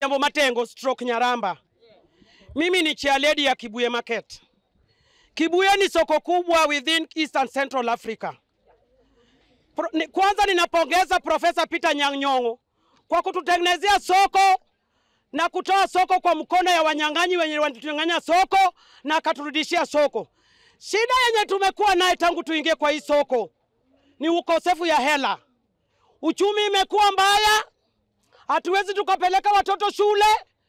Embo Matengo stroke Nyaramba. Mimi ni chairlady ya Kibuye Market. Kibuye ni soko kubwa within East and Central Africa. Pro, ni, kwanza ninapongeza Profesa Peter Anyang' Nyong'o kwa kututengenezea soko na kutoa soko kwa mkono ya wanyang'anyi wenye wanatunyang'anya soko na akaturudishia soko. Shida yenye tumekuwa naye tangu tuingie kwa hii soko ni ukosefu ya hela. Uchumi imekuwa mbaya, hatuwezi tukapeleka watoto shule.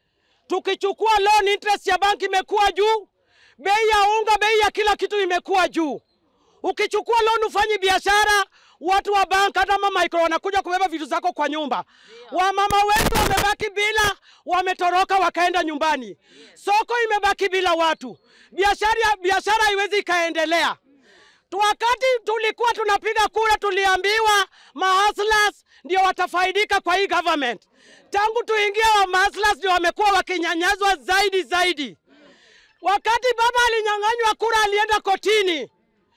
Tukichukua loan interest ya banki imekuwa juu, bei ya unga, bei ya kila kitu imekuwa juu. Ukichukua loan ufanyi biashara, watu wa bank hata mama micro wanakuja kubeba vitu zako kwa nyumba. Wamama wetu wamebaki bila, wametoroka wakaenda nyumbani. Soko imebaki bila watu, biashara biashara haiwezi ikaendelea. Tu- Wakati tulikuwa tunapiga kura, tuliambiwa mahaslas ndio watafaidika kwa hii government. Tangu tuingie wa mahaslas ndio wamekuwa wakinyanyazwa zaidi zaidi. Wakati baba alinyang'anywa kura, alienda kotini.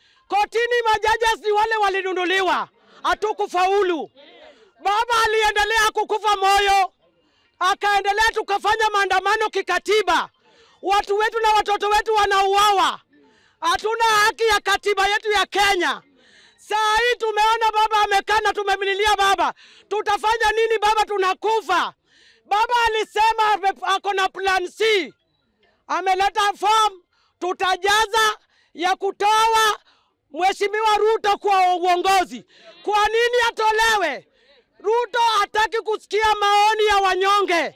Kotini majaji ni wale walinunuliwa, hatukufaulu. Baba aliendelea kukufa moyo, akaendelea, tukafanya maandamano kikatiba. Watu wetu na watoto wetu wanauawa. Hatuna haki ya katiba yetu ya Kenya. Saa hii tumeona baba amekaa na tumemlilia baba, tutafanya nini baba? Tunakufa. Baba alisema ame- ako na plan C, ameleta form, tutajaza ya kutoa Mheshimiwa Ruto kwa uongozi. Kwa nini atolewe? Ruto hataki kusikia maoni ya wanyonge.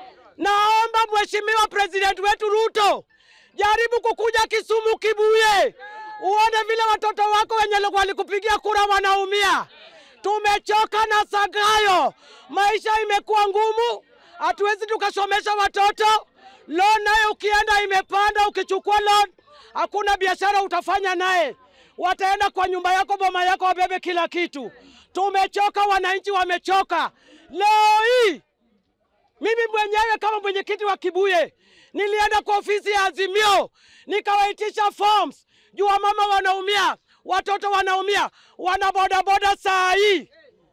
Naomba Mheshimiwa President wetu Ruto, jaribu kukuja Kisumu, Kibuye, uone vile watoto wako wenye walikupigia kura wanaumia. Tumechoka na Sagayo, maisha imekuwa ngumu, hatuwezi tukasomesha watoto. Loan nayo ukienda imepanda, ukichukua loan hakuna biashara utafanya naye, wataenda kwa nyumba yako, boma yako, wabebe kila kitu. Tumechoka, wananchi wamechoka. Leo hii mimi mwenyewe kama mwenyekiti wa Kibuye nilienda kwa ofisi ya Azimio nikawaitisha forms juu mama wanaumia, watoto wanaumia, wana bodaboda. Saa hii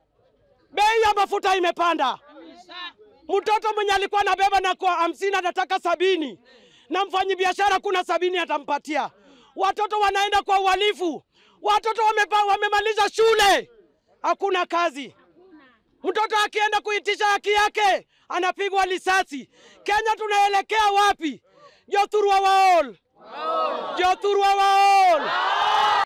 bei ya mafuta imepanda. Mtoto mwenye alikuwa anabeba na kwa hamsini anataka sabini, na mfanyibiashara kuna sabini atampatia. Watoto wanaenda kwa uhalifu, watoto wamepa, wamemaliza shule, hakuna kazi. Mtoto akienda kuitisha haki yake anapigwa risasi. Kenya tunaelekea wapi? Jothurwa waol, Jothurwa waol.